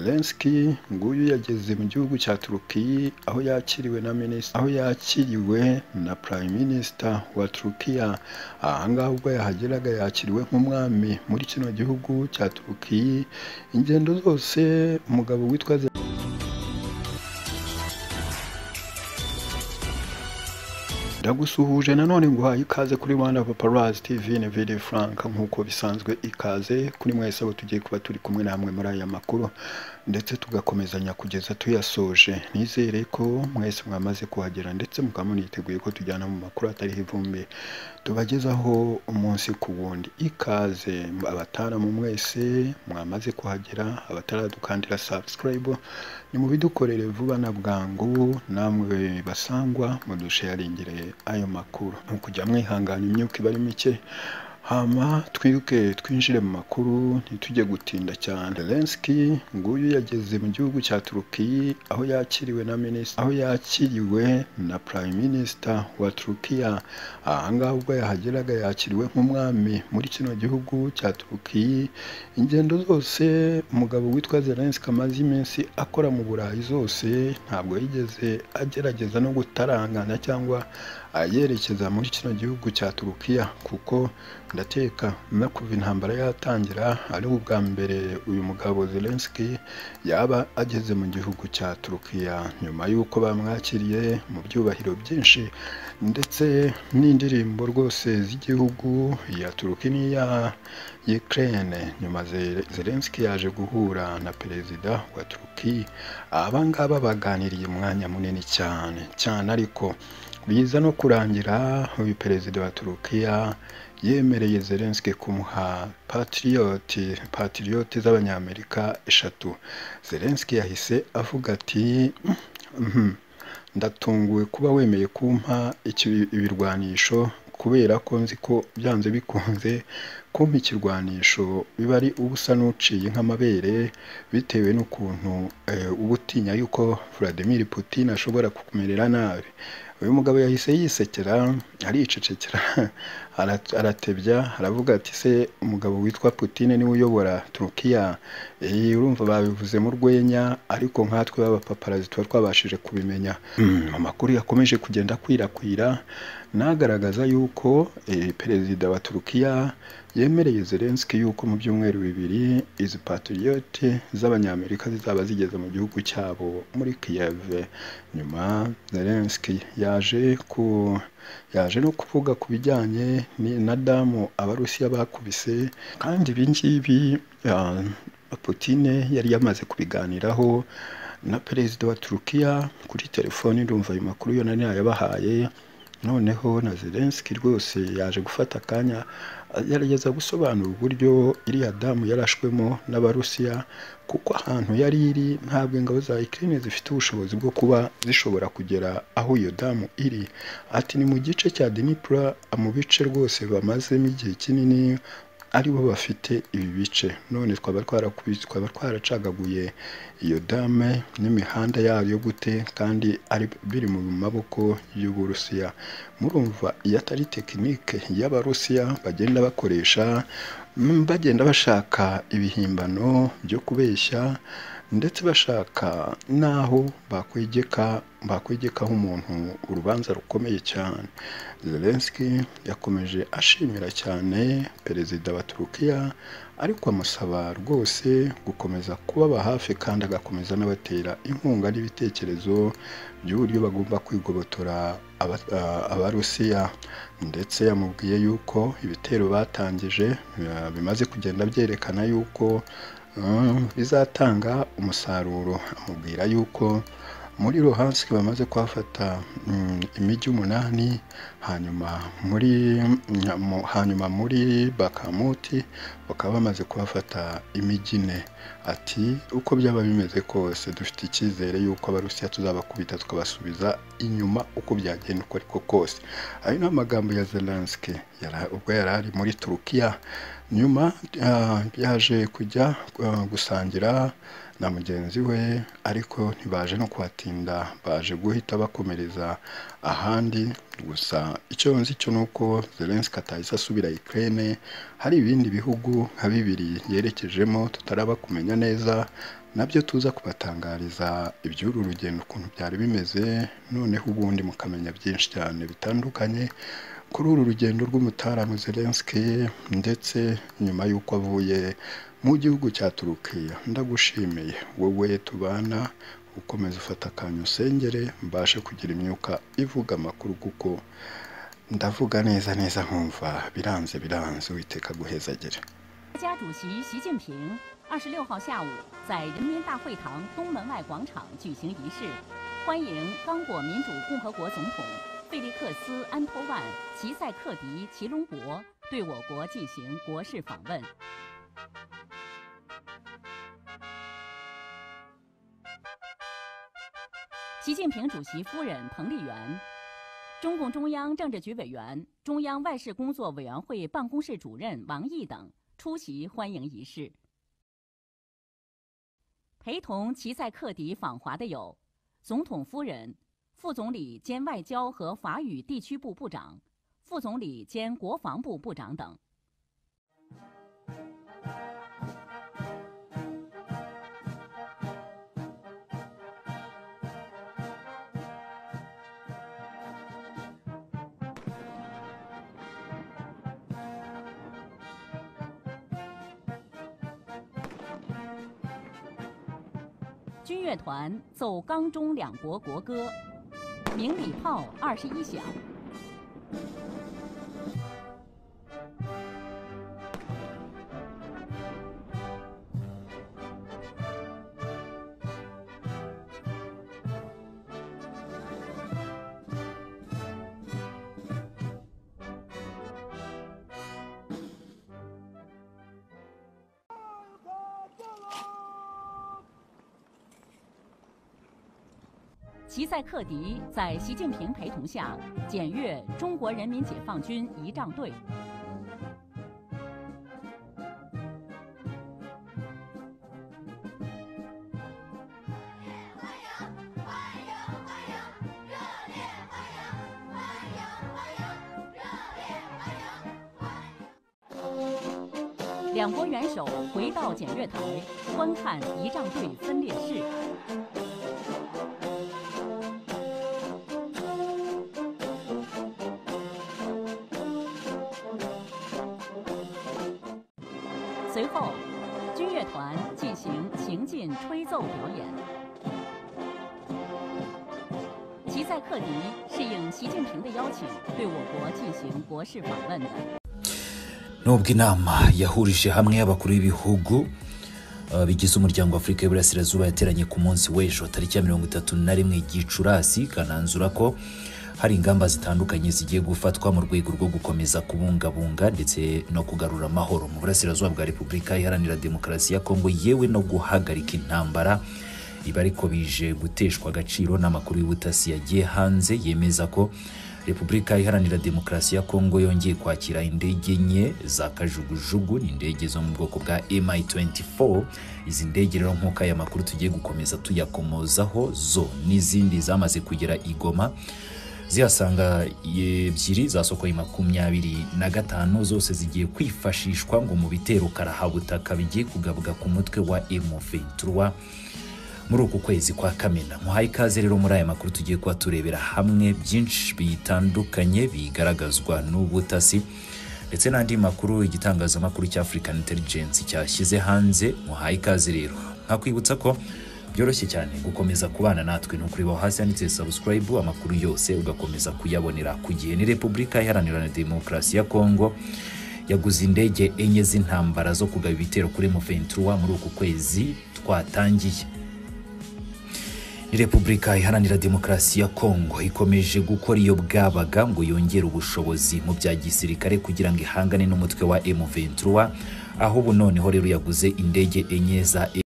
Zelensky nguyu yageze mu gihugu cya Turukiya aho yakiriwe na minisita aho yakiriwe na prime minister wa Turukiya ahangaha ubwo yahageraga yakiriwe nk'umwami muri kino gihugu cya Turukiya ingendo zose umugabo witwa Zelensky ndagusuhuje nanone nguhaye ikaze kuri Rwanda Paparazzi TV na Vidi Frank nk'uko bisanzwe ikaze kuri mwese abo tugiye kuba turi kumwe namwe muri aya makuru ndetse tugakomezanya kugeza tuyasoje nizere ko mwese mwamaze kuhagera ndetse mukaba muniteguye ko tujyana mu makuru atariho ivumbi tubagezaho umunsi ku wundi ikaze abataramu mwese mwamaze kuhagera abataradukandira subscribe ni mu bidukorere vuba na bwangu namwe basangwa mudusheyaringire ayo makuru ni ukujya mwihangana imyuka iba ari mike hama twiruke twinjire mu makuru ntitujye gutinda cyane Zelensky nguyu yageze mu gihugu cya Turukiya aho yakiriwe na minisita aho yakiriwe na prime minister wa Turukiya ahangaha ubwo yahageraga yakiriwe nk'umwami muri kino gihugu cya Turukiya ingendo zose umugabo witwa Zelensky amaze iminsi akora mu Burayi zose ntabwo yigeze agerageza no gutarangana cyangwa ayerekeza muri kino gihugu cya Turukiya kuko ndateka no kuva intambara yatangira ari ubwa mbere uyu mugabo Zelensky yaba ageze mu gihugu cya Turukiya nyuma y'uko bamwakiriye mu byubahiro byinshi ndetse n'indirimbo rwose z'igihugu ya Turukiya n'iya Ukraine nyuma Zel- Zelensky yaje guhura na perezida wa Turukiya aba ngaba baganiriye umwanya munini cyane cyane ariko biza no kurangira uyu perezida wa Turukiya yemereye Zelensky kumuha Patriot Patriot z'abanyamerika eshatu Zelensky yahise avuga ati "Mhm, ndatunguwe kuba wemeye kumpa iki- ibirwanisho kubera ko nzi ko byanze bikunze kumpa ikirwanisho biba ari ubusa n'uciye nk'amabere bitewe n'ukuntu eh, uba utinya yuko Vladimir Putin ashobora kukumerera nabi uyu mugabo yahise yisekera aricecekera ara- aratebya aravuga ati se umugabo witwa Putin niwe uyobora Turukiya Eh, urumva babivuze mu rwenya ariko nkatwe b'abapaparazi tuba twabashije kubimenya Hmm, amakuru yakomeje kugenda akwirakwira nagaragaza yuko eh, perezida wa Turukiya yemereye Zelensky yuko mu byumweru bibiri izi Patriot z'abanyamerika zizaba zigeze mu gihugu cyabo muri Kiev nyuma Zelensky yaje ku yaje no kuvuga ku bijyanye ni- na damu abarusiya bakubise kandi ibi ngibi ah, Putin yari yamaze kubiganiraho na perezida wa Turukiya kuri telefoni ndumva ayo makuru yo nari nayabahaye noneho na Zelensky rwose yaje gufata akanya agerageza gusobanura uburyo iriya damu yarashwemo n'abarusiya kuko ahantu yari iri ntabwo ingabo za Ukraine zifite ubushobozi bwo kuba zishobora kugera aho iyo damu iri ati ni mu gice cya Dnipro mu bice rwose bamazemo igihe kinini aribo bafite ibi bice none twaba twarakubise twaba twaracagaguye iyo dame n'imihanda yayo gute kandi ari biri mu maboko y'uburusiya murumva iyo atari tekinike y'abarusiya bagenda bakoresha mm, bagenda bashaka ibihimbano byo kubeshya ndetse bashaka n'aho bakwegeka bakwegekaho umuntu urubanza rukomeye cyane Zelensky yakomeje ashimira cyane perezida wa Turukiya ariko amusaba rwose gukomeza kubaba hafi kandi agakomeza anabatera inkunga n'ibitekerezo by'uburyo bagomba kwigobotora aba- a- abarusiya ndetse yamubwiye yuko ibitero batangije eh, bimaze kugenda byerekana yuko eh, bizatanga umusaruro amubwira yuko muri Luhansk bamaze kuhafata mm, imijyi umunani hanyuma muri mu- hanyuma muri Bakamuti bakaba bamaze kuhafata imijyi ine ati uko byaba bimeze kose dufite icyizere yuko abarusiya tuzabakubita tukabasubiza inyuma uko byagenda uko ariko kose ayo ni amagambo ya Zelensky yara- ubwo yari ari muri Turukiya nyuma ah, yaje kujya ah, gusangira na mugenzi we ariko ntibaje no kuhatinda baje guhita bakomereza ahandi gusa icyo nzi cyo ni uko zelenski atahise asubira Ukraine hari ibindi bihugu nka bibiri yerekejemo tutaraba kumenya neza nabyo tuza kubatangariza iby'uru rugendo ukuntu byari bimeze noneho ubundi mukamenya byinshi cyane bitandukanye kuri uru rugendo rw'umutaramo Zelensky ndetse nyuma y'uko avuye mu gihugu cya Turukiya ndagushimiye wowe tubana ukomeza ufata akanya usengere mbashe kugira imyuka ivuga amakuru kuko ndavuga neza neza nkumva biranze biranze witeka guhezagere 国家主席习近平二十六号下午在人民大会堂东门外广场举行仪式，欢迎刚果民主共和国总统费利克斯·安托万·齐塞克迪·齐隆博对我国进行国事访问。习近平主席夫人彭丽媛中共中央政治局委员、中央外事工作委员会办公室主任王毅等出席欢迎仪式。陪同齐塞克迪访华的有总统夫人、副总理兼外交和法语地区部部长、副总理兼国防部部长等。军乐团奏钢中两国国歌，鸣礼炮二十一响。齐塞克迪在习近平陪同下检阅中国人民解放军仪仗队。两国元首回到检阅台，观看仪仗队分列式。随后，军乐团进行行进吹奏表演。齐塞克迪是应习近平的邀请，对我国进行国事访问的。 nubwo inama yahurije hamwe abakuru b'ibihugu eh, bigize umuryango w'afurika y'uburasirazuba yateranye ku munsi w'ejo tariki ya mirongo itatu na rimwe gicurasi ikananzura ko hari ingamba zitandukanye zigiye gufatwa mu rwego rwo gukomeza kubungabunga ndetse no kugarura amahoro mu burasirazuba bwa repubulika iharanira demokarasi ya kongo yewe no guhagarika intambara ibi ariko bije guteshwa agaciro n'amakuru y'ubutasi yagiye hanze yemeza ko repubulika iharanira demokarasi ya kongo yongeye kwakira indege enye za kajugujugu ni indege zo mu bwoko bwa mi24 izi ndege rero nk'uko aya makuru tugiye gukomeza tuyakomozaho zo n'izindi zamaze kugera i goma zihasanga ebyiri zasokoye makumyabiri na gatanu zose zigiye kwifashishwa ngo mu bitero karahabutaka bigiye kugabuka ku mutwe wa M23 muri uku kwezi kwa kamena muhaye ikaze rero muri aya makuru tugiye kuba turebera hamwe byinshi bitandukanye bigaragazwa n'ubutasi ndetse n'andi makuru igitangazamakuru cya African Intelligence cyashyize hanze muhaye ikaze rero nkakwibutsa ko byoroshye cyane gukomeza kubana natwe ni ukureba hasi handitse subscribe amakuru yose ugakomeza kuyabonera ku gihe ni repubulika iharanira demokarasi ya kongo yaguze indege enye z'intambara zo kugaba ibitero kuri M23 muri uku kwezi twatangiye ni repubulika iharanira demokarasi ya kongo ikomeje gukora iyo bwabaga ngo yongere ubushobozi mu bya gisirikare kugira ngo ihangane n'umutwe wa M23 aho ubu noneho rero yaguze indege enye za